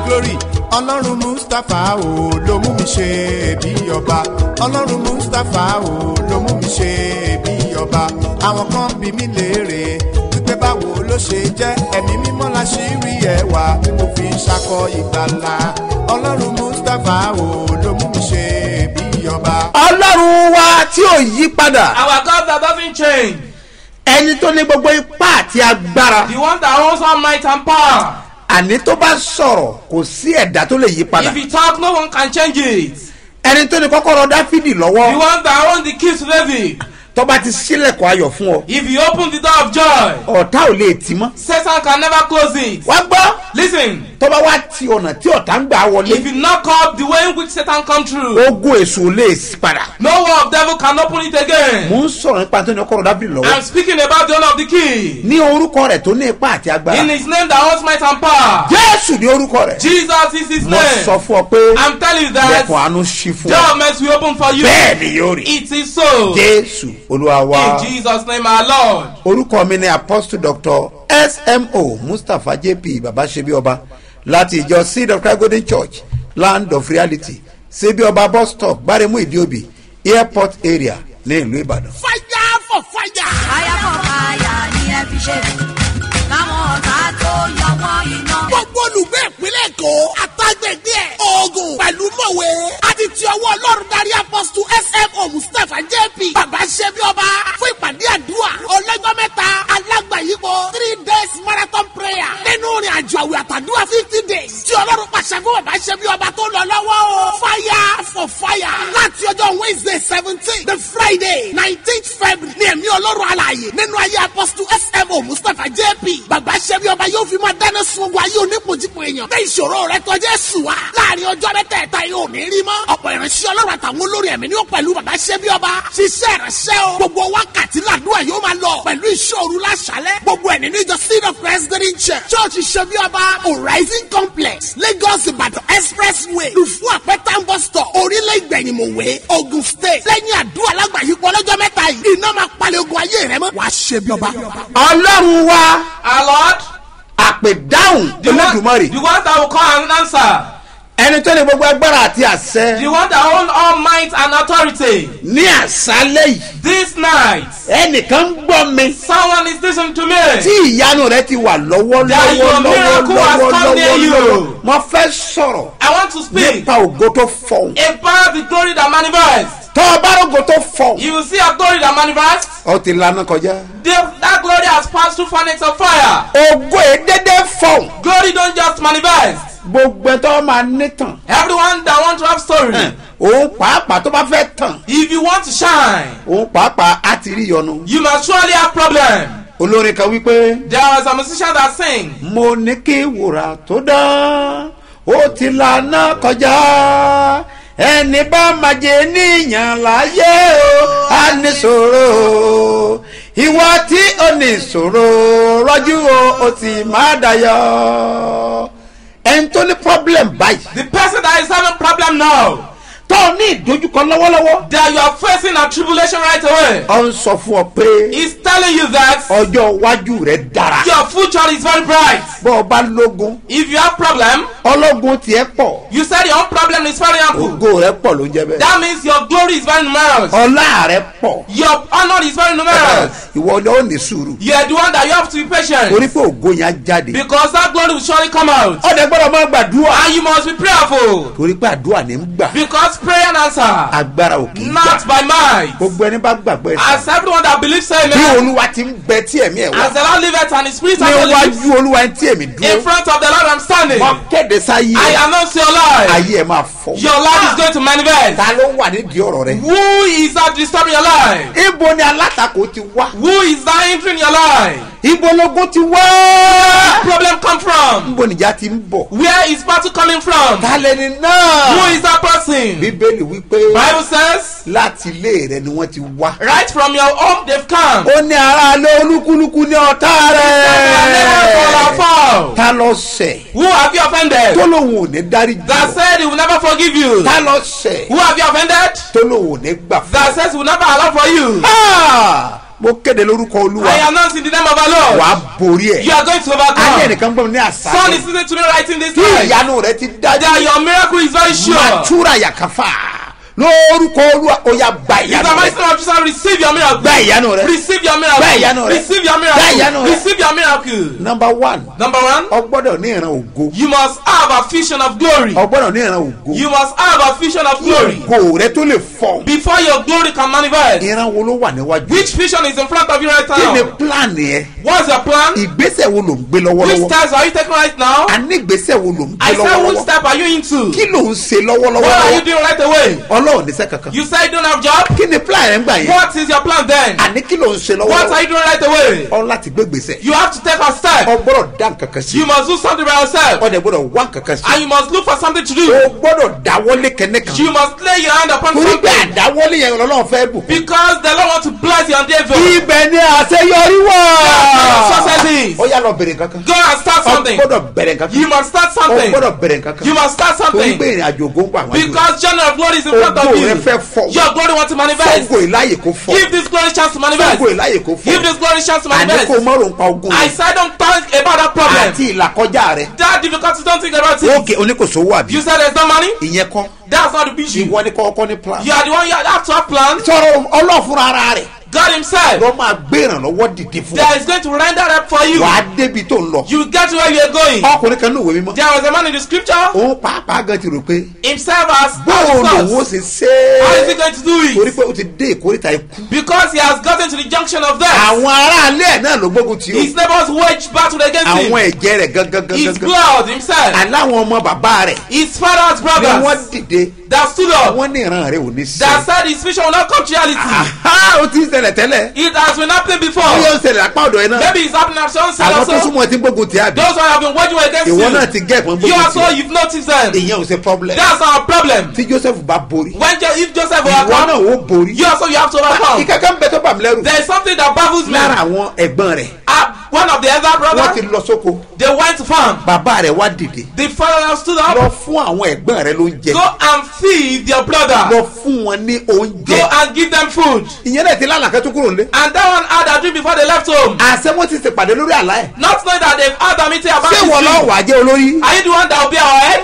glory ọlọ́run mustapha o ló mú mi ṣe bí ọba ọlọ́run mustapha o ló mú mi ṣe bí ọba àwọn kan bí mi léèrè wípé báwo ló ṣe jẹ́ ẹ̀mí mímọ́ la ṣì rí ẹwà tí mo fi ń ṣakọ ìgbàlà ọlọ́run mustapha o ló mú mi ṣe bí ọba. ọlọ́run wa tí ò yí padà Our God that doesn't change. ẹni tó ní gbogbo ipá àti agbára The one that owns all might and power. àní tó bá sọ̀rọ̀ kò sí ẹ̀dá tó lè yí padà If he talk, no one can change it. ẹni tó ní kọ́kọ́rọ́ dáfídì The lọ́wọ́ one that owns the keys to David. tó bá ti sílẹ̀kùn ayọ̀ fún ọ If he open the door of joy, ọ̀tá ò lè tì mọ́ Satan can never close it. wá gbọ́ Listen, tó bá wá ti ọ̀nà tí ọ̀tá ń gbà wọlé if you knock up the way in which Satan come through, ogun èṣù ò lè sí padà no one of devil can open it again. mò ń sọ̀rọ̀ nípa tó ní kọ́kọ́rọ́ dáfídì lọ́wọ́ I'm speaking about the owner of the key. ní orúkọ rẹ̀ tó ní ipá àti agbára In his name that owns might and power. jésù ní orúkọ rẹ̀ Jesus is his mo sọ name. fún ọ pé I'm telling you that lẹ́kùn àánú ṣí fún door ọ must be open for you. bẹ́ẹ̀ ni yóò rí It is so. jésù olúwa wa. In Jesus' name, our Lord. orúkọ mi ni apostle doctor smo mustapha jp babasebi ọba láti ìjọ seed of christ golden church land of reality sebi ọba bus stop gbaremu ìdíòbí airport area ní ìlú ìbàdàn. fire for fire. fire for fire ni ẹ fi ṣe káwọn ọ̀tá tó yọ wọ́n iná. gbogbo olùgbé ìpínlẹ̀ èkó àtàgbègbè ẹ̀ oògùn pẹ̀lú mọ̀wé àti ti ọwọ́ ọlọ́run darí apọ́sítù smo mustapha jp bàbá ṣẹ́bi ọba fún ìpàdé àdúrà ọlọ́jọ́ mẹ́ta alágbàyípo three days marathon prayer nínú ìrìn àjò àwẹ̀ àtàdúrà fifty days tí ọlọ́run pàṣẹ fún bàbá ṣẹ́bi ọba tó lọ lọ́wọ́ o fire for fire láti ọjọ́ wednesday seventeen the friday nineteenth february ní ẹ̀mí ọlọ́run alààyè nínú ayé apọ́sítù smo mustapha jp bàbá ṣẹ́bi ọba yóò fi máa dáná sun ogun ayé onípojìpọ̀ èèyàn bẹ́ẹ̀ ìṣòro rẹ tọ́jú ẹ̀sùn wa láàrin ọjọ́ mẹ́tẹ̀ẹ̀ta yóò ní rí mọ́ ọ̀pọ̀ ìránṣẹ́ ọlọ́run àtàwọn olórí ẹ̀mí ni ó pẹ̀lú bàbá ṣẹ́bi ọba ṣiṣẹ́ ìránṣẹ́ o gbogbo wákàtí làdúrà yóò máa lọ pẹ̀lú ìṣòro láṣálẹ̀ gbogbo ẹ̀ nínú ìjọ seed of christ green church church ṣẹ́bi ọba horizon complex lagos ìbàdàn expressway lùfú àpẹtàn bus stop orílẹ̀ ìgbẹ̀yìnmọ̀wé ogun state lẹ́yìn àdúrà lágbàáyípo ọlọ́jọ́ mẹ́ta yìí iná máa palẹ̀ ogun ayé rẹ mọ́ wàá ṣẹ́bi ọba. ọlọ́run wa Our Lord, àpèdáhùn the one, olódùmarè the one that will call and answer, ẹni tó ní gbogbo agbára àti àṣẹ the one that owns all might and authority. ní àṣálẹ̀ yìí This night, ẹnìkan ń gbọ́ mi someone is listening to me. tí ìyanu rẹ ti wà lọ́wọ́ That lọ́wọ́ your lọ́wọ́ miracle has lọ́wọ́ come near lọ́wọ́ you. lọ́wọ́ mo fẹ́ sọ̀rọ̀ I want to speak nípa ògo tó fọ̀hún. about the glory that manifests. tọ́ ọ bá rògo tó fọ̀hún. You will see a glory that manifests. ọ ti lana kọjá. The- that glory has passed through furnace of fire. ògo èdèdè fọ̀hún. Glory don't just manifest. gbogbo ẹ̀ tó máa ní tàn. Everyone that want to have story. òun pàápàá tó bá fẹ́ tàn. If you want to shine, òun pàápàá á ti rí yọnu. you must surely have problem. olórin kan wípé. There was a musician that sing. mo ní kí wùrà tó dán ó ti lana kọjá ẹni bá máa jẹ níyàn láyé o á ní sòro ìwọ tí ó ní sòro rọjú o ó sì má dayọ ẹni tó ní problem báyìí The person that is having problem now, tó ní ìdojúkọ lọ́wọ́lọ́wọ́ that you are facing a tribulation right away, ọ ń sọ fún ọ pé is telling you that ọjọ́ iwájú rẹ dára your future is very bright. bọ́ ọ bá lógun If you have problem, ọlọ́gun tiẹ̀ pọ̀ you said your own problem is very ample. ògo rẹ pọ̀ ló ń jẹ́ bẹ́ẹ̀. That means your glory is very numerous. ọlá rẹ pọ̀ Your honor is very numerous. ìwọ ni ó ní sùúrù You are the one that you have to be patient. torí pé ògo yẹn á jáde Because that glory will surely come out. ọdẹ gbọdọ máa gbàdúrà And you must be prayerful. torí pé àdúrà ní ń gbà Because prayer and answer, agbára ò kì í not gbà by might. gbogbo ẹni bá gbàgbọ́ ẹ̀ As everyone that believes, say bí amen. olúwa ti ń bẹ tí ẹ̀mí ẹ̀ wá As the Lord liveth and his spirit ní and lives, iwájú olúwa ẹni tí èmi in dúró front of the Lord I'm standing. wọ́n kéde sáyé I ẹ̀ announce your life. ayé ẹ̀ máa fọ́ Your life is going to manifest. ta ló wà nídìí ọ̀rọ̀ rẹ Who is that disturbing your life? ibo ni alátakò ti wá Who is that entering your life? ibo lógún ti wá Problem come from? ibo nìjà ti ń bọ̀ Where is battle coming from? ta lẹni Who náà is that person? bíbélì wípé Bible says, láti ilé rẹ ni wọ́n ti wá. right from your home they've come. ó ní aráalé olúkúlùkù ní ọ̀tá rẹ̀. ta lọ sẹ̀ Who have you offended? tó lòun ò ní dárí That jù said he will never forgive you. ta lọ sẹ̀ Who have you offended? tó lòun ò ní gbà fún. That says he will never allow for you. Ah! mo kéde lórúkọ olúwa I announce in the name of our Lord. wàá borí You ẹ̀ are going to ayé overcome. ẹnìkan gbọ́n ní Son is àṣà listening to me right in this tí time. ìyanu rẹ ti That dájú your miracle is very sure. matura yakafa lórúkọ olúwa ó yá gba In the ìyanu mighty rẹ name of Jesus, receive your miracle. gba ìyanu rẹ Receive your Gba ìyanu miracle. rẹ. Receive your Gba ìyanu miracle. rẹ. Receive your miracle. number one Number one, ọ gbọ́dọ̀ ní ìran ògo you must have a vision of glory. ọ gbọ́dọ̀ ní ìran ògo You must have a vision of glory ògo rẹ tó lè fọ before your glory can manifest. ìran wo ló wà níwájú Which vision is in front of you right kí ni now? plan yẹn What's your plan? ìgbésẹ̀ wo ló ń gbé Which lọ́wọ́lọ́wọ́ steps are you taking right now? a ní ìgbésẹ̀ wo ló ń gbé I said, which lọ́wọ́lọ́wọ́ step are you into? kí ló ń ṣe What are you lọ́wọ́lọ́wọ́ doing right away? ọlọ́run níṣẹ́ kankan You say you don't have job? kí ni plan rẹ ń gbà yẹn What is your plan then? àní kí ló ń ṣe What are lọ́wọ́lọ́wọ́ you doing right away? ọ láti gbé gbèsè You have to take a step. ọ gbọ́dọ̀ dá nǹkan kan sí You must do something by yourself. ọ dẹ̀ gbọ́dọ̀ wá nǹkan kan sí And you must look for something to o do. gbọ́dọ̀ dáwọ́lé kẹ́nẹ́ kan You must lay your hand upon torí pé something. àdáwọ́lé yẹn lọ́lọ́run fẹ́ bù. Because the Lord wants to bless your endeavor. ibẹ̀ ni àṣeyọrí wà. Success is. ó yà lọ bèrè nǹkan kan Go and start ọ something. gbọ́dọ̀ bẹ̀rẹ̀ nǹkan kan You must start ọ something. gbọ́dọ̀ bẹ̀rẹ̀ nǹkan kan You must start torí something. pé ìrìn àjò ògo ń pa àwọn àjò Because journey of glory is in front of Ògo you. rẹ fẹ́ fọ́. Your glory wants to manifest. fọ́gò ìláyè kó fọ́ Give this glory chance to manifest. fọ́gò ìláyè kó Give fọ́ this glory chance to àní manifest. kó mọ́rò ń pa ogun I rẹ̀ said don't think about that problem. àti ìlàkọjá rẹ̀ That difficulty, don't think about it. ókè oníkòsó wà bí You said there's no money? ìyẹn kọ́ That's not the issue. ìwọ ni kọ́kọ́ ní plan You are the one you have to have plans. sọ̀rọ̀ ọlọ́fun ara rẹ̀ God Himself. lọ́ máa gbé ìrànlọ́wọ́ dìde fún ọ There is going to render up for you. wàá débi tó ń lọ You get to where you are going. ọkùnrin kan ní òwe mímọ́ There was a man in the scripture. òun pàápàá gan ti rò pé Himself has bóun lòun ó has ṣe ṣe How is he é going to do torí it? pé ó ti dé ìkórìtà ikú Because he has gotten to the junction of death. àwọn aráalé ẹ̀ náà ló gbógun tì His ó neighbors wage battle against àwọn him. ẹ̀jẹ̀ rẹ̀ gangan His gangan blood himself. aláwọn ọmọ bàbá rẹ̀ His father's ni wọ́n brothers dìde that stood up. wọ́n ní ìran rẹ̀ ò ní sí. That said his vision will not come to reality. aha ó ti ń ṣẹlẹ̀ tẹ́lẹ̀ It has been happening before. ó yóò ṣẹlẹ̀ apá ọ̀dọ̀ yẹn náà Maybe it's happening at some side àwọn tó also. súnmọ́ ti ń gbógun tì á bí Those who have been waging war against ìwọ náà you. ti gẹ́ ẹ̀pọ̀n You gbógun also, tì you've noticed them. ìyẹn ò ṣe problem That's our problem. tí Joseph bá borí When Jo- if Joseph will ìwọ náà overcome, ó borí you also you have to overcome. ìkankan bẹ tó bà mí lẹ́rù There is something that baffles me. lára àwọn ẹ̀gbọ́n rẹ̀ Uh, one of the elder wọ́n ti brothers, lọ sóko they went to farm. bàbá rẹ̀ wá dìde The father now stood lọ up. fún àwọn ẹ̀gbọ́n rẹ̀ lóúnjẹ Go and feed your brother. lọ fún wọn ní Go oúnjẹ and give them food. ìyẹn náà ti lálàkẹ́ tó kúrò nílé And that one had a dream before they left home. àṣẹ wọn ti ṣèpàdé lórí àlá ẹ̀ Not knowing that they've had a meeting about ṣé this wọn lọ dream. wà jẹ́ olórí Are you the one that will be our head?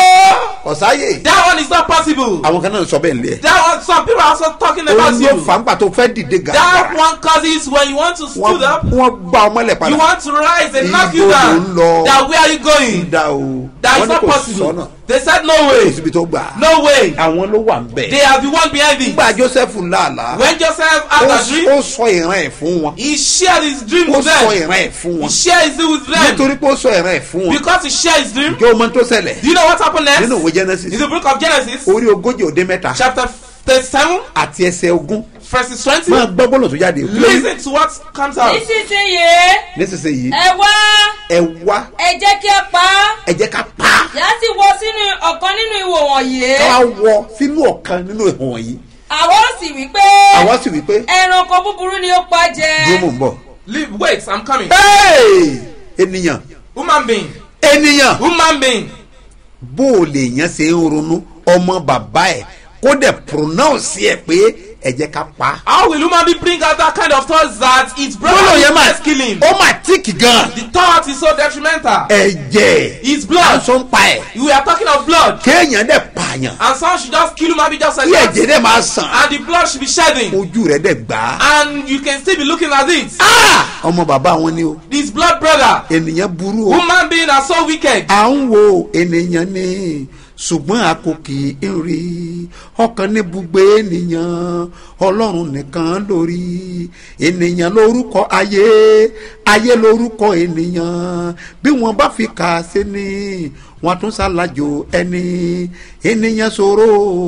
ọ̀sáyè That one is not possible. àwọn kan náà sọ bẹ́ẹ̀ nílé ẹ̀ That one, some people are also talking about òun ló you. fà ń gbà tó fẹ́ dìde That gàdá one causes when you want to wọ́n stood up, wọ́n gbá ọmọ lẹ̀ you padà want to rise and knock you Ibo ló down. ń lọ? That where are you going? dá o That wọ́n is ní not kò possible. sọ́nà They said no kò way. síbi tó gbà No way. àwọn ló wà ń They bẹ̀ are the one behind it. nígbà Joseph làálàá When Joseph ó had a dream, ó sọ ìran ẹ̀ fún wọn he shared his dream ó with sọ them. ìran ẹ̀ fún He wọn shared his dream with them. nítorí pé ó sọ ìran ẹ̀ fún wọn Because he shared his dream. kí o mọ tó ṣẹlẹ̀ Do you know what happened next? nínú ìwé Genesis In the book of Genesis, orí ogójì òde mẹ́ta chapter 37, àti ẹsẹ̀ ogún verses 20. máa gbọ́ gbọ́dọ̀ tó jáde Listen to what comes out. nísinsìnyí nísinsìnyí ẹ wá ẹ wá ẹ jẹ́ kí ẹ pa á ẹ jẹ́ ká pa á yá sì wọ sínú ọ̀kan nínú ìwò wọ̀nyí ká wá wọ sínú ọ̀kan nínú ìhàn wọ̀nyí àwọn ó sì wí pé àwa sì wí pé ẹranko búburú ni ó pa jẹ dúró mò ń bọ̀. Leave, wait, I'm coming. Hey! ènìyàn Human being. ènìyàn Human being. bó o lè yàn ṣe ń ronú ọmọ bàbá ẹ kó dẹ̀ pronounce ẹ pé ẹ jẹ́ ká pa á. How will human being bring out that kind of thoughts that its brother gbọ́dọ̀ is yẹn máa just killing? ó máa tíìkì gan. The thought is so detrimental. ẹ̀jẹ̀ His à ń blood. sọ ń pa ẹ̀ We are talking of blood. kéèyàn dẹ̀ pààyàn And some should just kill human being just like kí ẹ̀jẹ̀ that. dẹ̀ máa sàn And the blood should be shedding. ojú rẹ̀ dẹ̀ gbà á. And you can still be looking at it. Ah! ọmọ bàbá wọn ni o This blood brother. ènìyàn burú o. Human being are so wicked. à ń wo ènìyàn ni ṣùgbọ́n a kò kì í rí ọkàn ní bugbe ènìyàn ọlọ́run nìkan lórí ènìyàn lórúkọ ayé ayé lórúkọ ènìyàn bí wọ́n bá fi kà á sí ni wọ́n tún ṣàlàjò ẹni ènìyàn ṣòro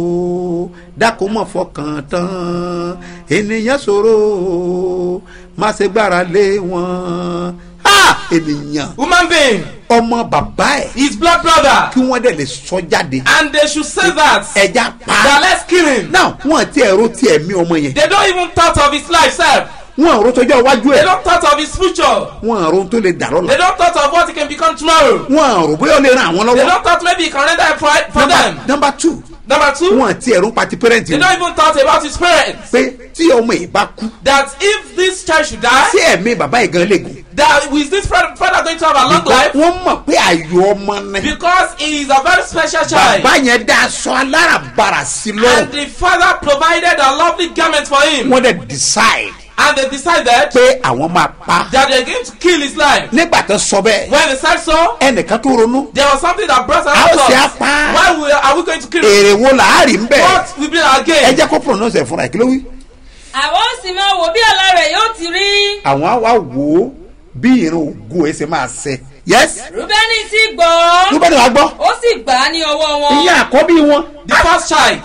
dákun mọ̀ fọkàn tán ènìyàn ṣòro má ṣe gbára lé wọn ha ènìyàn Human being. ọmọ bàbá ẹ His blood brother. kí wọ́n dẹ̀ lè sọ jáde And they should say that. ẹja That pa let's kill him. náà wọ́n ti ẹ̀rọ ti ẹ̀mí ọmọ yẹn They don't even thought of his life, sir. wọn àrò tọjọ́ iwájú They ẹ̀ don't thought of his future. wọn àrò tó lè dà They lọ́la don't thought of what he can become tomorrow. wọn àrò bóyá ó lè ran àwọn They lọ́wọ́ don't thought maybe he can render a for, for them. nọmba two Number two, wọn àti ẹ̀rù ń pati pẹ́rẹ́ǹtì they wọn don't even thought about his parents. pé tí ọmọ yìí bá kú That if this child should die, sí ẹ̀mí bàbá yìí gan lè gùn that is this father, father going to have a long because life? wọ́n mọ̀ pé àyò ọmọ ni Because he is a very special child. bàbá yẹn dá aṣọ aláràbarà sí And lọ́rùn the father provided a lovely garment for him. wọ́n dẹ̀ decide And they decided pé àwọn máa pa that they're going to kill his life. nígbà tó sọ bẹ́ẹ̀ When they said so, ẹnìkan tó ronú there was something that brought How us ṣe á pa á? Why we, are we going to kill him? èrè wo làárì ń bẹ̀ What will be our ẹ gain? jẹ́ kó pronounce ẹ̀ fúnra ẹ̀ kí ló wí. àwọn ó sì máa wò bí ọ̀la rẹ̀ yóò ti rí. àwọn á wá wò ó bí ìran ògo ẹ̀ ṣe máa ṣe yes rúbẹ́nì sì gbọ́. ló bá ní wàá gbọ́ ó sì gbà á ní ọwọ́ wọn. ìyẹn àkọ́bí wọn The first child.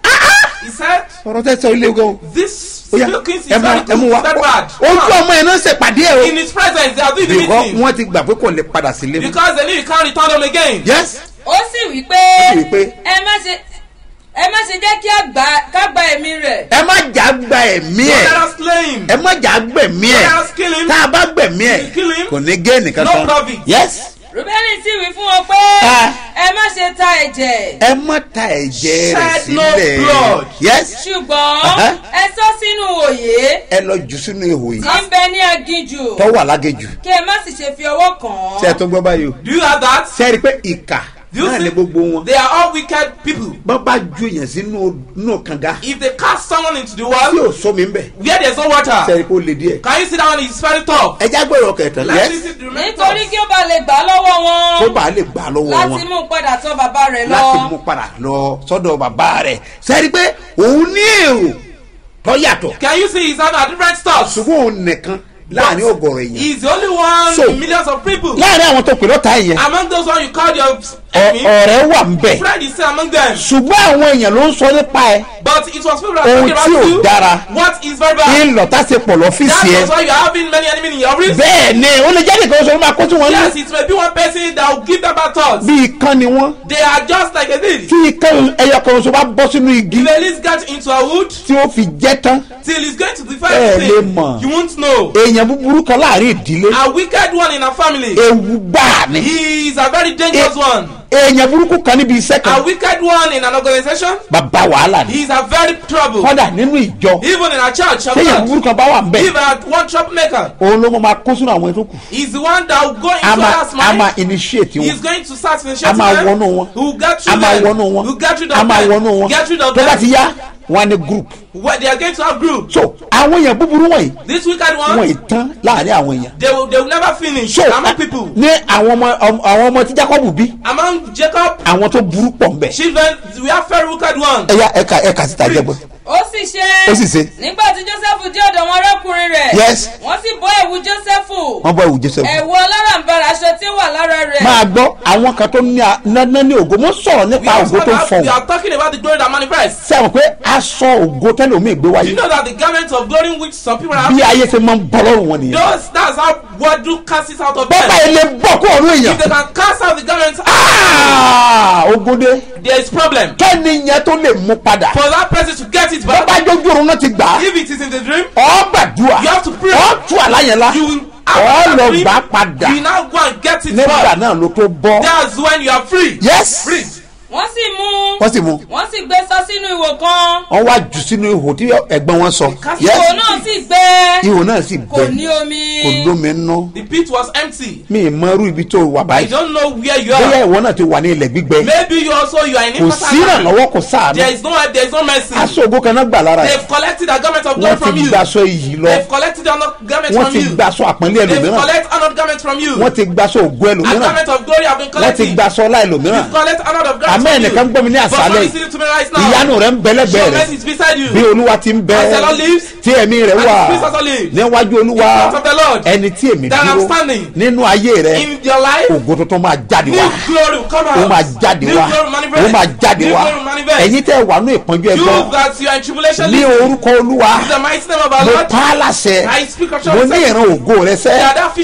He said, ọ̀rọ̀ tẹ́ sọ ilé gan This ó yá milking is ẹ mú very ẹ mú good, wa very bad. ojú ọmọ yẹn náà ṣèpàdé ẹ In o his presence, they are doing the bìkọ́ meeting. wọ́n ti gbà pé kò lè padà sílé mọ́ Because they knew he can't return them again. yes ó sì wí pé Ó sì wí pé, ẹ má ṣe ẹ má ṣe jẹ́ kí a gbà ká gba ẹ̀mí rẹ̀. ẹ má jà gba ẹ̀mí Don't ẹ̀ let us slay him. ẹ má jà gbẹ̀mí ẹ̀ Don't let us kill him. tá a bá gbẹ̀mí ẹ̀ Kill him. kò ní gé nìkan No kan profit. yes rúbẹ́nì sì wí fún wọn pé Ah. ẹ má ṣe ta ẹ̀jẹ̀. ẹ má ta ẹ̀jẹ̀ rẹ̀ Shed no sílẹ̀ blood. yes ṣùgbọ́n Aha. ẹ sọ sínú òye ẹ lọ jù sínú ihò yìí tí ń bẹ ní aginjù tó wà lágejù kí ẹ má sì ṣe fi ọwọ́ kàn ṣé ẹ án. tó gbọ́ báyìí o Do you have that? ṣé ẹ rí i pé ìkà Do you náà ní see? gbogbo wọn They are all wicked people. bọ́n bá ju èèyàn sínú inú kànga If they cast someone into the tí well ò sómi ń bẹ̀ where there's no ṣé ẹ water, rí i pé ó le díẹ̀ can you see that one is very tough? ẹ já gbọ́dọ̀ kẹtàn Let's yes listen to the remaining nítorí thoughts. kí ó bá lè gbà á lọ́wọ́ kó wọn bàa lè gbà lọ́wọ́ láti wọn mú un padà tọ́ bàbá rẹ̀ láti lọ. mú padà lọ sọ́dọ̀ bàbá rẹ̀ ṣé ẹ rí i pé òun ní èrò tó yàtọ̀ Can you see he's having a different thoughts? ṣùgbọ́n òun nìkan láàrin ọgọ̀rọ̀ èèyàn He's the only one So- in millions of people. láàrin àwọn tó pè lọ́ta yẹn Among those one you called your ọ- enemy, ọ̀rẹ́ wà ń bẹ̀ friend is still among them. ṣùgbọ́n àwọn èèyàn ló ń sọ nípa ẹ But it was people that Ohun talking tí ò about you. dára. What is very bad. ìlọ̀tà ṣe pọ̀ lọ́fíìsì That ẹ was why you are having many enemies in your wrist. bẹ́ẹ̀ ni ó lè jáde kan sọ máa kó tí wọ́n Yes, ní it may be one person that will give them bad thoughts. bí ikán ni wọ́n They are just like a thief. tí ikán ẹyọ kan sọ bá bọ́ sínú igi If a least get into a wood tí ó fi jẹ́ tán till he's going to Eh, defend lè thing, mọ̀. you won't know. èèyàn búburú kan láàrin ìdílé A wicked one in a family. ewu gbáà ni He is a very dangerous Eh. one. èèyàn burúkú kan níbi iṣẹ́ A kan wicked one in an organization. bàbá wàhálà ni He is a very trouble. kọ́dà nínú ìjọ Even in a church. of téèyàn God. burúkú kan bá wà ń bẹ̀ Even a one troublemaker. òun ló mọ máa kó sínú àwọn ètò kù He's the one that will go into a máa others' a máa mind. initiate wọn He's going to start a initiating máa them. wọnú wọn Who get a through máa them. wọnú wọn Who get rid a of máa them. wọnú wọn Get rid of tó bá ti them. yá wọn á ní group Where they are going to have group. so àwọn èèyàn búburú wọ̀nyí This wicked wọn one, ì tán láàrin àwọn èèyàn they will, they will never finish. so Among people. ní àwọn ọmọ ọmọ- àwọn ọmọ tí jacob bí Among Jacob, àwọn tó burú pọ̀ ń bẹ̀ children, we have very wicked ones. ẹ̀yà ẹ̀ka ẹ̀ka síta jẹ́gbọ́n ó sì ṣe ó sì ṣe nígbà tí joseph dé ọ̀dọ̀ wọn arákùnrin rẹ̀ Yes. wọ́n sì bọ́ ẹ̀wù joseph wọ́n bọ́ ìwù joseph ẹ̀wù alárànbarà aṣọ tí ó wà lára rẹ̀ máa gbọ́ àwọn kan tó ní a- ná ní ògo mo sọ̀rọ̀ We nípa are, ògo tó ń we fọ̀hún are talking about the glory that manifests. sẹ́wọ̀n pé aṣọ ògo tẹ́lẹ̀ omi ìgbé You wáyé know that the garment of glory which some people have, bí ayé ṣe máa ń bọ́ lọ́rùn wọn nìyẹn those, that's how what do cast it out of bọ́pá them. ilé bọ́ kó ọ̀run èèyàn If they can cast out the garment, Ah, ogode there is problem. kẹ́ni yẹn tó lè mú padà For that person to get it bọ́pá back, jójú oorun náà ti gbà á if it is in the dream, ọ́ gbàdúrà You have to pray. ọ́ tú àláyẹ̀lá you will ọ́ lọ dream, gbà á padà You now go and get it nígbà back. náà ló tó bọ́ That's when you are free. yes Free. wọ́n sì mú wọ́n sì mú wọ́n sì gbé sọ sínú ìwò kan wọ́n wá jù sínú ihò tí ẹ̀gbọ́n wọn sọ Cast yes ìwò náà sì gbẹ ihò náà sì kò gbẹ ní omi kò lómi nú The pit was empty. mi ì mọ irú ibi tó wà I báyìí don't know where you bóyá are. ìwọ náà ti wà ní ilẹ̀ gbígbẹ Maybe you also you are in kò sí infertile. ìrànlọ́wọ́ kò sáànù There is no help, there is no mercy. aṣọ ògo kan náà gbà lára ẹ̀ They've collected a garment of glory wọ́n from ti you. gbaṣọ iyì lọ They've collected another garment wọ́n from ti you. gbaṣọ àpọ́nlé They've ẹlòmíràn collected another garment from you. wọ́n ti gbaṣọ ògo A ẹlòmíràn garment of glory have been wọ́n ti collected. gbaṣọ ọlá ẹlòmíràn You've collected another garment àmọ́ from ẹnìkan you. gbọ́ mi ní But àṣálẹ̀ God is yìí listening to me right now. ìyanu rẹ̀ ń bẹ lẹ́gbẹ̀ẹ́ Your rẹ̀ mercy is beside you. bí olúwa ti ń bẹ As the Lord lives, tí ẹ̀mí rẹ̀ and wà the Spirit also lives. níwájú olúwa In front of the Lord. ẹni tí èmi That I'm dúró standing. nínú ayé rẹ̀ In your life, ògo tuntun máa jáde new wá glory will come ó out. máa jáde New wá glory manifest. ó máa jáde New wá glory manifest. ẹ̀yin tẹ́ wà ní ìpọ́njú You ẹgbọ́n that you are in tribulation, ní listen. orúkọ olúwa In the mighty name of our mo Lord, pa á láṣẹ I speak of mo ní ìran ògo rẹ sẹ́ Yeah, that vision of ọmọ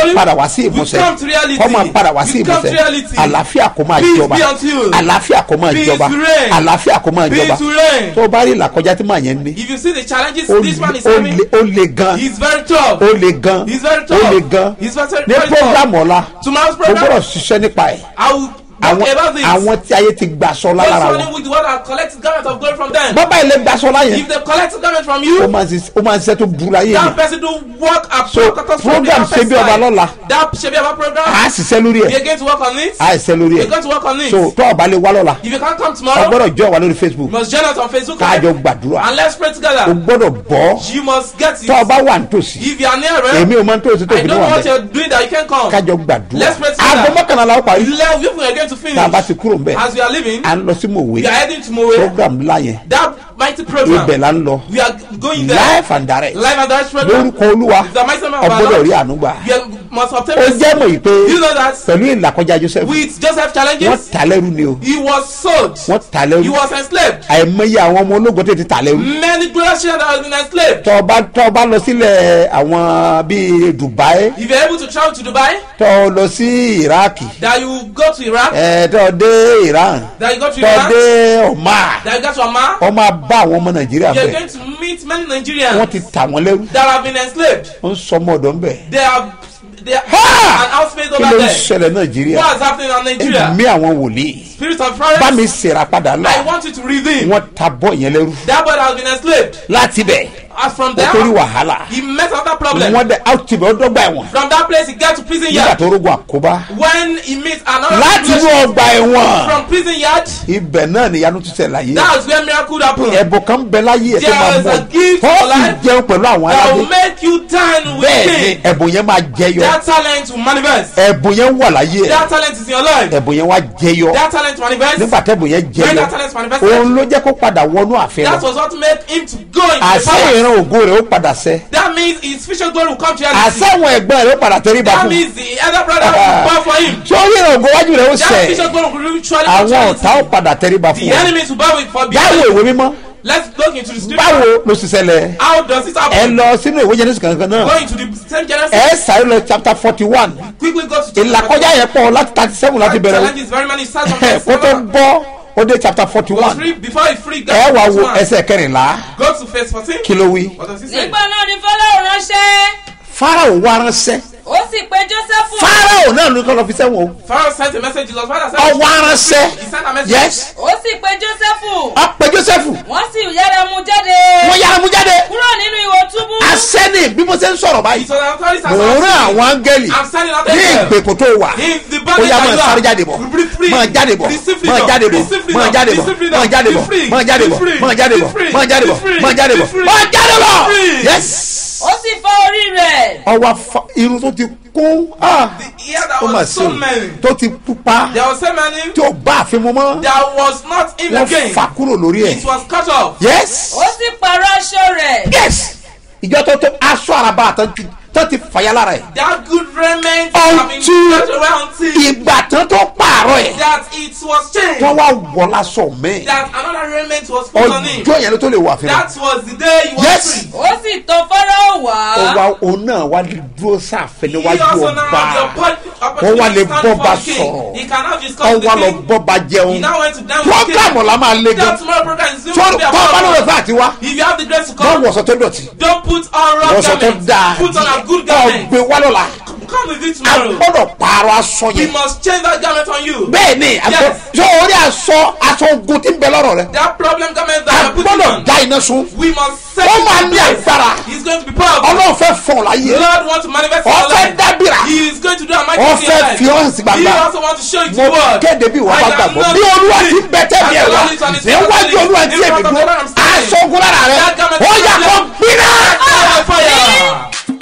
glory padà wá sí will ìmúṣẹ come to reality. kó máa padà wá sí Will come to ìmúṣẹ reality. àlàáfíà kó máa Peace jọba be unto you. àlàáfíà kó máa Peace jọba to reign. àlàáfíà kó máa Peace jọba to reign. tó o bá rí ìlàkọjá tí màá yẹn ní If you see the challenges ó this man is le- ó having, le- ó le gan he's very tough. ó le gan He's very ó tough. le gan He's very, ní very program tough. ọ̀la Tomorrow's mo gbọ́dọ̀ program, ṣiṣẹ́ nípa ẹ̀ I will àwọn talk about this. àwọn tí ayé ti gbàsọ lára Those wọn running with the word and collected garment of glory from them. bàbá ilé gbàsọ láyẹn If they collect garment from ó you, máa ń ṣiṣẹ́- ó máa ń ṣiṣẹ́ tó burú láyé that yẹn person do work a So, program Ṣebí Ọba lọ́la. That Ṣebí Ọba program, à á ṣiṣẹ́ lórí we ẹ̀ are going to work on it. à á ṣiṣẹ́ lórí We ẹ̀ are going to work on it. so tó ọba lè wá lọ́la If you can't come a tomorrow, gbọ́dọ̀ jọ wà lórí facebook you must join us on Facebook káàjọ Live gbàdúrà and let's pray o together. gbọ́dọ̀ bọ́ You must get tó it. ọba wà nítòsí If you are near èmi it, ò máa ń tòsí tó I fi ní know wà what bẹ́ẹ̀ you're doing that you can come. kájọ gbàdúrà Let's pray together. aago mọ́kànlá la ó parí Eleven people are going to finish. tá a bá ti kúrò ń bẹ̀ As we are leaving, à ń lọ sí mòwe we are heading to Mowe. program ńlá yẹn That mighty program. ibẹ̀ la ń lọ We are going there. live and direct Live and direct program. lórúkọ olúwa The mighty man of our ọgbọ́dọ̀ Lord. rí àánú gbà You must obtain ó mercy. jẹ́ mọ̀ yìí pé You know that pẹ̀lú ìlàkọjá joseph with Joseph wọ́n challenges, tà lẹ́rú ni o he was sold. wọ́n tà He lẹ́rú was enslaved. àìmọye àwọn ọmọ ológun tó ti tà lẹ́rú Many glorious children that have been enslaved. tọ́ ọba tọ́ ọba lọ sílẹ̀ àwọn bíi dubai If you're able to travel to Dubai, tọ́ ọ lọ sí iraki that you go to Iraq, ẹ̀ tọ́ ọ dé iran that you go to tọ́ ọ Iran, dé oman that you go to Oman, wọ́n máa bá àwọn ọmọ nàìjíríà you're bẹ̀ going to meet many wọ́n Nigerians ti tà wọ́n lẹ́rú that have been enslaved. wọ́n ń sọ ọmọ ọ̀dọ́ ń bẹ̀ They are they are Ha! an housemaid kí ló over ń there. ṣẹlẹ̀ nàìjíríà What is happening in Nigeria? ẹ̀mí àwọn wòlíì Spirit of bá mi violence. ṣèrà padà là I want you to redeem. wọ́n ta bọ́ yẹn lẹ́rú That boy that has been enslaved. láti bẹ̀ As from ó torí there, wàhálà he met another problem. wọ́n dẹ̀ áùtì bẹ̀ ó dọ́gba ẹ̀wọ̀n From that place, he got to prison nígbà yard. tó rógun àkóbá When he meets another láti inú situation ọgbà ẹ̀wọ̀n from prison yard, ibẹ̀ náà nìyanu tún ṣẹlẹ̀ láyé that's where miracle happen. ẹ̀bùn kan bẹ láyé ẹ̀ tó máa There is mọ̀ a gift tó for fi life jẹun pẹ̀lú àwọn That aládé will make you dine with bẹ́ẹ̀ ni king. ẹ̀bùn yẹn máa jẹyọ That talent will manifest. ẹ̀bùn yẹn wà láyé ẹ̀ That talent is in your life. ẹ̀bùn yẹn wá jẹyọ That talent manifest. nígbà tẹ́bùn yẹn When jẹyọ that talent manifested, òun ló jẹ́ kó padà wọnú àfẹ́ that lọ was what made him to go into the àṣẹ palace. ìran ògo rẹ̀ ó padà sẹ́ That means his future glory will come to reality. àṣẹ àwọn ẹ̀gbọ́n rẹ̀ ó padà tẹríba That fún means the elder brother will bow for him. sórí ìran ògo wájú rẹ̀ ó That sẹ̀ future glory will truly come to àwọn ọ̀tá ó reality. padà tẹríba fún The wọn enemies will bow with for báwo behind. ìwé mímọ́ Let's look into the scripture. báwo ló sì ṣẹlẹ̀ How does it ẹ happen? lọ sínú ìwé jẹ́nẹ́sì kankan náà Go into the same Genesis. ẹ sáré lọ chapter forty one Quickly go to chapter ìlàkọjá yẹn pọ̀ láti thirty seven láti bẹ̀rẹ̀ Challenges very many. Start from kó verse tó seven. gbọ́ ó dé chapter forty Go one free before he free. ẹ wá wo one. ẹsẹ̀ kẹrìnlá Go to verse fourteen. kí ló wí. What does he say? nígbà náà ni fọlọ́run ránṣẹ́ farao wá ránṣẹ́ ó sì pe jósẹ́fù farao náà ló kọ́ lọ fi sẹ́wọ̀n o Pharaoh sent a message. Jesus Father sent ọwọ́ ránṣẹ́ He sent a message. yes ó sì pe jósẹ́fù ọpẹ joseph wọ́n sì yára mú jáde wọ́n yára mú jáde kúrò nínú ihò túbú asẹ́ni bí mo ṣe ń sọ̀rọ̀ báyìí So the authorities are mò ń rán àwọn áńgẹ́lì I'm standing out ní there. ìgbèkùn tó wà In the ó body yá that máa you sáré are. jáde bọ̀ Be free. máa jáde bọ̀ Receive máa freedom. jáde bọ̀ Receive freedom. máa jáde bọ̀ Receive freedom. máa jáde Be bọ̀ free. máa jáde Be bọ̀ free. máa jáde Be bọ̀ free. máa jáde Be bọ̀ free. máa jáde Be bọ̀ free. máa jáde bọ̀ Be free. yes ó sì fọ orí rẹ̀ ọwọ́ afa- irun tó ti kún ah, The ear that ó mà was ṣe so o many. tó ti pupa There were so many tí ó bá àfin mu mọ́ that was not in the wọ́n game. fà kúrò lórí ẹ̀ It was cut off. yes ó sì pààrọ̀ aṣọ rẹ̀ yes ìjọ tó tó aṣọ àràbà àtàn ti tó ti fàyà lára ẹ̀ That good raiment have been Until- cut away until ìgbà tán tó pààrọ̀ ẹ̀ that it was changed. wọ́n wá wọ̀ lásọ mẹ́ That another raiment was put on him. ọjọ́ yẹn ló tó lè wà fún That was the day he was Yes. free. ó sì tọ̀ fọ́rọ́ wá ó wá òun náà wá dúró sáfẹ́ He níwájú also now ọba had the oppo- Wọ́n wá lè opportunity to stand bọ́ba before the king. sọ̀rọ̀. He cannot discuss ó with wá the lọ king. bọ́ba He jẹun now went to dance with the king. program ọ̀la máa le gan That tomorrow program is going tó to be tó bá lóore about fún àti wá If you have the grace to wọ́n come, wọ̀sọ̀ tó dọ̀tí don't put on wrong wọ̀sọ̀ tó garments. dáa Put on a good ọ̀ garment. gbé wá lọ́la Come with it a tomorrow. gbọ́dọ̀ pààrọ̀ aṣọ We yẹn must change that garment on you. bẹ́ẹ̀ ni Yes. ṣé orí aṣọ aṣọ ogun ti ń bẹ lọ́rọ̀ rẹ That problem garment a that you are putting gbọ́dọ̀ on. dá iná sun We must set ó it máa in ní place. agbára He's going to be powerful. ọlọ́run fẹ́ fọ̀ láyé The Lord wants to manifest Ó in your fẹ́ life. dábìrà. He is going to do a mighty Ó thing in fẹ́ your life. fi hàn sí gbangba. He also wants to show it to mo the world. kéde bí ìwà I bá am gbàgbọ́ not bí olúwa ti free. ń bẹ tẹ́bi ẹ̀ As the wá Lord is on his níwájú throne, olúwa in tí front èmi of the dúró Lord I'm standing. aṣọ ogun lára rẹ That garment ó is yà on kó your- gbiná. Ah, fire.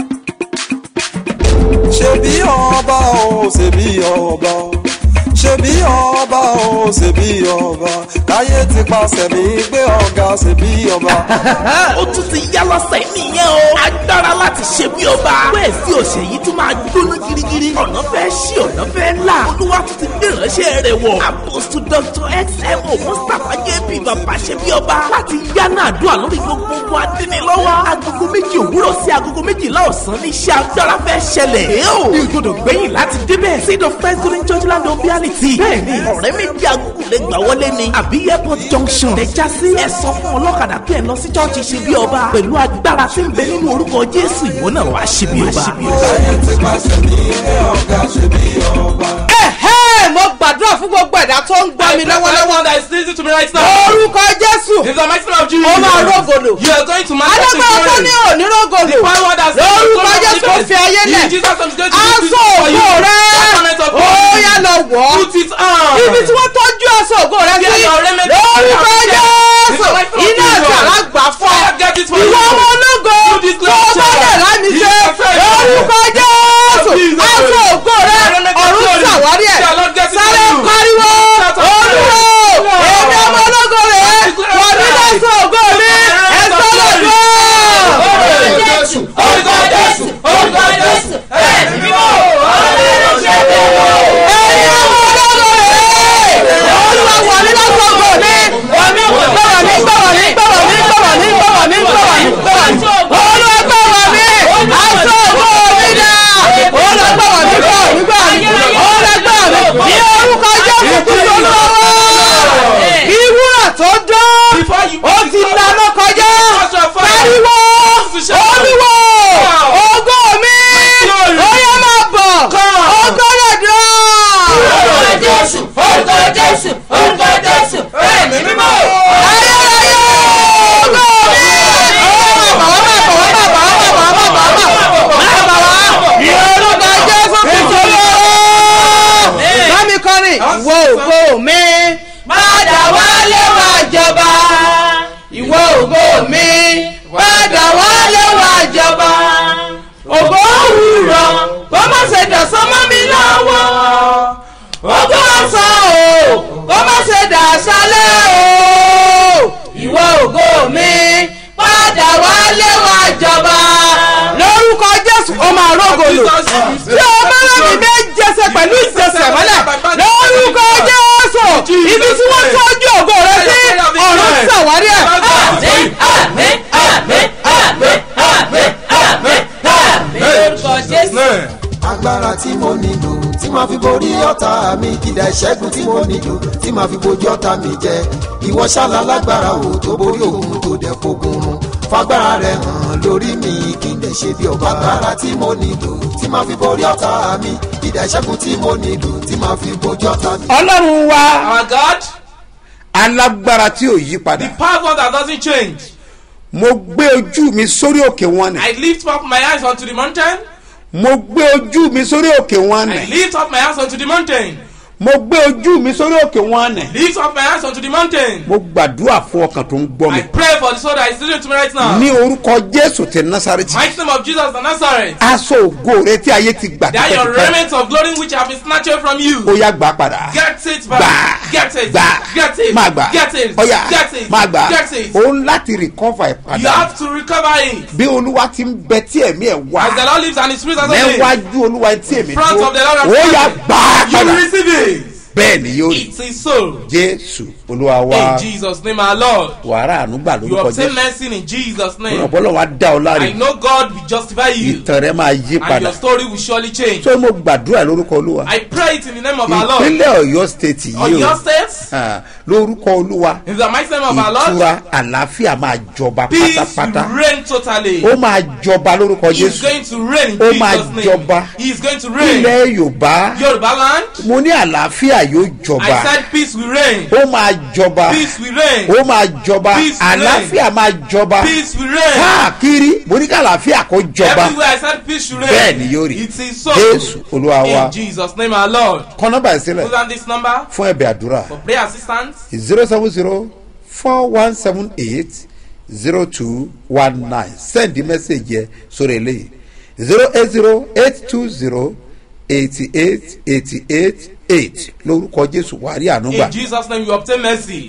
ṣebí ọba o ṣebí ọba ṣebí ọba o ṣebí ọba káyé ti paṣẹ mi gbé ọ̀gá ṣebí ọba. ó tún ti yá lọ́sẹ̀ nìyẹn o. agbára láti láti ṣe bí ọba. bẹ́ẹ̀ sí ọ̀sẹ̀ yìí tún máa gbóná girigiri. ọ̀nà fẹ́ ṣí ọ̀nà fẹ́ là. olúwa tún ti gbé ìránṣẹ́ rẹ̀ wọ̀. àpòsù dr xmo mustapha jp bàbá ṣe bí ọba. láti yánà àdúrà lórí gbogbo ogun adínilọ́wọ́. agogo méjì òwúrọ̀ sí agogo méjìlá ọ̀sán ní iṣẹ́ agbára fẹ́ ṣẹlẹ̀. ẹ ó ní ìgbọ́dọ̀ gbẹ̀yìn láti débẹ̀. seed of first golden church land of reality. bẹ́ẹ̀ni ọ̀rẹ́ méjì agogo lè gbà wọlé ni. àbí airport junction. lè já sí. ẹ sọ fún ọlọ́kadà pé ẹ lọ sí chọ́ọ̀chì ṣe bí ọba. pẹ̀lú agbára tí ń bẹ nínú orúkọ jésù ìwọ náà wàá ṣe bí ọba. ẹ̀hẹ́ mo gbàdúrà fún gbogbo ẹ̀dá tó ń gbọ́ mi lọ́wọ́lọ́wọ́ Everyone that is listening to me right now. orúkọ jésù In the mighty name of Jesus. ó máa rógòlò You are going to manifest in alágbára tó glory. ní òní rógòlò The power that says lórúkọ the jésù kò fi ayé lẹ̀ Jesus is going to do this aṣọ for you. ògo rẹ Garment of ó glory. yá lọ wọ̀ ọ́ Put it on. ibi tí wọ́n tọ́jú aṣọ ògo rẹ sí Get your raiment. lórúkọ Get jésù the mighty name of iná Jesus. àti àlágbà fọ́ Fire, get it for ìwọ you. ọmọ ológo Do this tó Lord, bá Lord. dẹ̀ lámì You ṣe are fair. lórúkọ jésù Jesus. aṣọ ògo rẹ Raiment of ọ̀run glory. ṣàwárí ẹ̀ Shall Lord get it for sáré you. pariwo Shout out olúwo Lord. èmi ọmọ ológo rẹ wọ́n mi lọ́sọ̀ ògo mi ẹ̀ sọ́lọ̀ dùn. orúkọ jésù orúkọ jésù orúkọ jésù ẹ̀mí mímọ́ ọlọ́run ṣe bẹ́ẹ̀ wọ̀. ẹ̀yin ọmọ ológo rẹ̀ olúwa wọ̀ mí lọ́sọ̀ ògo mi gbọ̀wọ̀ mi gbọ̀wọ̀ mi gbọ̀wọ̀ mi gbọ̀wọ̀ mi gbọ̀wọ̀ mi gbọ̀wọ̀ mi gbọ̀wọ̀ mi olúwa gbọ̀wọ̀ mi aṣọ ògo mi dà olúwa gbọ̀wọ̀ mi gbọ̀wọ̀ mi gbọ̀wọ̀ mi olúwa gbọ̀wọ̀ mi ní orúkọ jésù kristu olúwa ìwúrà tó dán Before you ó ti lànà kọjá pariwo olúwo ògo mi ó yẹ máa bọ̀ ògo rẹ̀ dán. orúkọ jésù orúkọ jésù orúkọ jésù ẹ̀mí mímọ́ ayérayé ògo mi. ó máa bọ̀ wá máa bọ̀ wá máa bọ̀ wá máa bọ̀ wá máa bọ̀ wá ní orúkọ jésù kristu olúwa. bámi kọrin ìwọ ògo mi padà wálé wá jọba ìwọ ògo mi padà wálé wá jọba ògo òwúrọ̀ kó má ṣe dọ̀sán mọ́ mi lọ́wọ́ ògo ọ̀sán o kó má ṣe dàṣálẹ̀ o ìwọ ògo mi padà wálé wá jọba lórúkọ jésù ó máa rógòlò tí o bá rẹ̀ mí bẹ́ẹ̀ jẹsẹ̀ pẹ̀lú ìjẹsẹ̀ mọ́lẹ̀ lórúkọ jésù ibi tí wọ́n tọ́jú ògo rẹ sí ọ̀run ṣàwárí ẹ̀. àmín àmín àmín àmín àmín àmín àmín orúkọ jésù. agbára tí mo nílò tí màá fi borí ọ̀tá mi ìdá ìṣẹ́gun tí mo nílò tí màá fi bojú ọ̀tá mi jẹ ìwọ ṣáàlà lágbára wo tó borí òun tó dẹ̀ fogun run fagbára rẹ hàn lórí mi kí n lè ṣe bí ọba agbára tí mo nílò tí màá fi borí ọ̀tá mi ìdá ìṣẹ́gun tí mo nílò tí màá fi bojú ọ̀tá mi. ọlọ́run wa Our God, alágbára tí ò yí padà power that doesn't change. mo gbé ojú mi sórí òkè wọn I nì lift up my eyes unto the mountain. mo gbé ojú mi sórí òkè wọn I nì lift up my eyes unto the mountain. mo gbé ojú mi sórí òkè wọn nì Lift up my eyes unto the mountain. mo gbàdúrà fún ọkàn tó ń gbọ́ mi I pray for the soul that is listening to me right now. ní orúkọ jésù ti násàrẹ́tì Mighty name of Jesus of Nazareth. aṣọ ògo rẹ tí ayé ti gbà That your tipẹ́tipẹ́ raiment of glory which have been snatched away from you. ó yá gbà padà Get it gbà back. Get it. gbà Get it. má gbà Get it. ó yá Get it. má gbà Get it. ó ń láti recover You ìpadà have to recover it. bí olúwa ti ń bẹ tí ẹ̀mí ẹ̀ wá As the Lord lives and His Spirit has been. níwájú olúwa tí èmi Front of the Lord and ó yá Spirit. gbà á You padà receive it. bẹ́ẹ̀ ni yóò rí It is so. jésù olúwa wa In Jesus' name, our Lord. wàrà ànúgbà You lórúkọ obtain jésù mercy in Jesus' name. ọ̀pọ̀lọ̀ wa dá ọ láre I know God will justify you. ìtàn rẹ máa yí And padà your story will surely change. tó mo gbàdúrà lórúkọ olúwa I pray it in the name of our Lord. ìpínlẹ̀ ọ̀yọ́ state yìí Ọ̀yọ́ o State. Ah, lórúkọ olúwa In the mighty name of our Lord. ìtura àlàáfíà máa jọba Peace pátápátá will reign totally. ó máa jọba lórúkọ He is jésù going to reign in Ó máa Jesus' name. jọba. He is going to reign. ilẹ̀ yorùbá Yoruba land. mo ní àlàáfíà yóò I jọba said peace will reign. ó máa jọba Peace will reign. ó máa jọba Peace will reign. àlàáfíà máa jọba Peace will reign. káàkiri mo ní ká àlàáfíà kó jọba Everywhere I said peace should reign. bẹ́ẹ̀ ni yóò rí It is so. jésù olúwa wa In Jesus' name, our Lord. kọ́ nọ́mbà ìsílẹ̀ Put on this number fún ẹ̀bẹ̀ àdúrà for prayer assistance. zero seven zero four one seven eight zero two one nine send the message yẹ sórí eléyìí zero eight zero eight two zero eighty eight eighty eight eight lórúkọ jésù wàá rí ànúgbà In Jesus' name, you obtain mercy.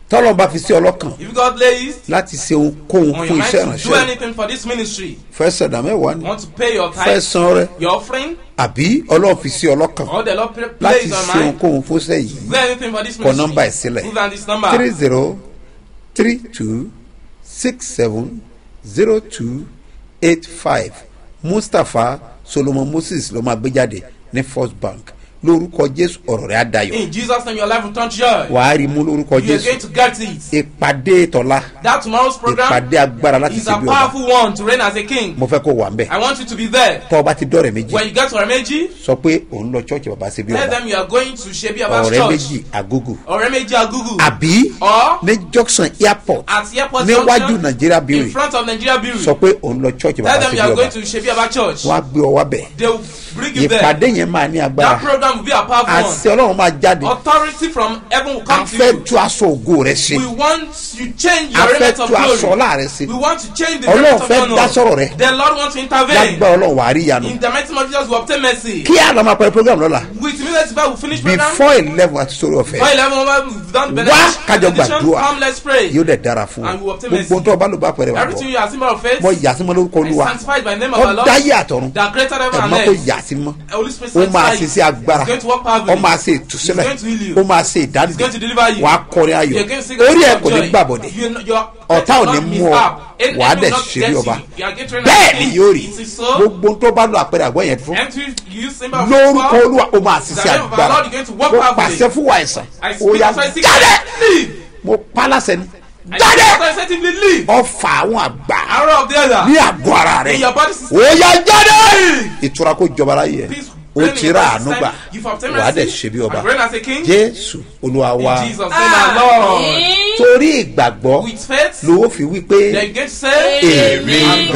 tọ́lọ́ bá fi sí ọlọ́kàn If God lays láti ṣe ohunkóhun on fún your mind iṣẹ́ to do ìránṣẹ́ anything for this ministry, fẹ́ sọ̀dà mẹ́wàá ni want to pay your fẹ́ tithe, san rẹ your offering, àbí ọlọ́run fi sí ọlọ́kàn or the Lord pla- láti plays on ṣe mind, ohunkóhun fún iṣẹ́ yìí do anything for this kọ nọ́mbà ẹ̀ ministry. sílẹ̀ Put down this number. three zero three two six seven zero two eight five mustapha solomon moses ló máa gbé jáde ní first bank lórúkọ jésù ọ̀rọ̀ rẹ̀ á dayọ̀ In Jesus' name, your life will turn to joy. wàá rí mú lórúkọ You are jésù going to get it. ìpàdé tọ́lá That tomorrow's program ìpàdé agbára láti is ṣe a bí ọba powerful one to reign as a king. mo fẹ́ kó wà ń bẹ̀ I want you to be there. tọ́ ọba ti dọ́rẹ̀ méjì When you get to Oremeji, sọ pé òun lọ chọ́ọ̀chì bàbá ṣe bí tell ọba them you are going to Shebi Abbas ọ̀rẹ́ Church. méjì àgógò Oremeji Agugu. àbí Or ní junction airport at airport níwájú junction nàìjíríà in bíi front of Nigeria Bureau. sọ pé òun lọ chọ́ọ̀chì Tell bàbá them ṣe you bí are ọba going to Shebi Abbas Church. wọ́n á gbé ọ wá bẹ̀ They will bring you there. ìpàdé yẹn máa ní That agbára program will be a powerful one. àṣẹ ọlọ́run máa jáde Authority from heaven will a come to fẹ́ you. tú aṣọ ògo rẹ ṣe We want you change a your fẹ́ raiment of tú aṣọ glory. ọlá rẹ ṣe We want to change the ọlọ́run raiment of fẹ́ dá sọ̀rọ̀ honor. rẹ The Lord wants to intervene. lágbá ọlọ́run wàá rí ìyanu In the mighty name of Jesus, we obtain mercy. kí àlọ́ máa pẹ́ program lọ́la With immediate effect, we finish program. before eleven àti sórí ọ̀fẹ́ Before eleven, we've done the Wá kájọ benediction. gbàdúrà. Come, let's pray. yóò dẹ̀ dára fún ọ And we obtain gbogbo mercy. tó o bá lò bá pẹ̀rẹ̀ wà Everything bọ̀ you are symbol of faith. mọ yàtí mọ lórúkọ I olúwa sanctified by the name of the ọ Lord. dáyé àtọ̀run That created heaven and ẹ̀mọ́ kò earth. yàtí mọ́ Holy Spirit ó máa sanctify ṣe you. sí agbára He's going to work powerfully. ó máa ṣe ìtúsílẹ̀ He's going to heal you. ó máa ṣe He's ìdádìde going to deliver you. wà á kọrin ayọ̀ You're going to sing orí ẹ̀ of kò ní joy. gbàbọ̀dẹ̀ You- your- ọ̀tá ò ní not mú ọ mishap. Enemy wà á will dẹ̀ not ṣe get bí you. ọba You are getting bẹ́ẹ̀ ready. ni yóò rí It is so. gbogbo tó bá lọ àpẹẹrẹ àgbọ̀ yẹn fún And to use symbol of lórúkọ power. olúwa ó máa The ṣiṣẹ́ name of our agbára Lord, you're going to walk ó powerfully. pàṣẹ fún wa ẹ̀sán I ó speak yà as I speak. jáde Leave. mo pálásẹ ni I jáde speak as I effectively leave. ọfà àwọn àgbà Arrow of the other. ní àgọ́ ara rẹ In your body system. ó yà jáde ìtura kó jọba láyé ẹ Peace ó reign in ti your rà body àánú system. gbà You've obtained wà á dẹ̀ mercy. ṣe bí ọba And reign as a king. jésù olúwa wa In Jesus' name, our Lord. torí ìgbàgbọ́ With faith, lówó fi wí pé then you get to say, èmi I'm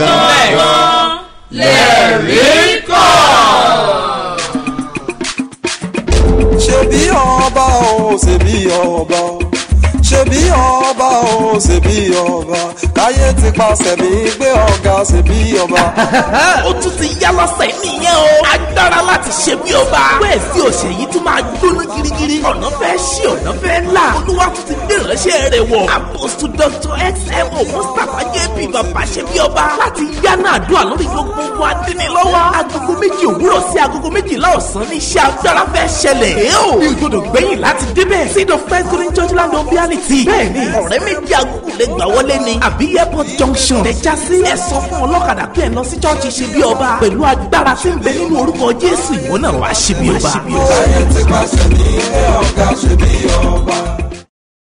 gan-an lẹ́rìí ṣebí ọba o ṣebí ọba ṣebí ọba o ṣebí ọba káyé ti paṣẹ mi gbé ọ̀gá ṣebí ọba. ó tún ti yá lọ́sẹ̀ nìyẹn o. agbára láti ṣe bí ọba. bẹ́ẹ̀ sí òṣè yìí tún máa gbóná girigiri. ọ̀nà fẹ́ ṣí ọ̀nà fẹ́ là. olúwa tún ti gbé ìránṣẹ́ rẹ̀ wọ̀. apostu dr xmo mustapha jp bàbá ṣe bí ọba. láti yánà àdúrà lórí gbogbo ogun adínilọ́wọ́. agogo méjì òwúrọ̀ sí agogo méjìlá ọ̀sán ní iṣẹ́ agbára fẹ́ ṣẹlẹ̀. èé o ní ìgbọ́dọ̀ gbẹ̀yìn láti débẹ̀. seed of first green church land of reality. bẹ́ẹ̀ni ọ̀rẹ́ méjì agogo lè gbà wọlé ni. àbí airport junction. tẹ̀já sí ẹ sọ fún ọlọ́kadà pé ẹ lọ sí chọ́ọ̀chì ṣe bí ọba. pẹ̀lú agbára tí ń bẹ nínú orúkọ jésù ìwọ náà wàá ṣe bí ọba. káyé ti paṣẹ mi gbé ọ̀gá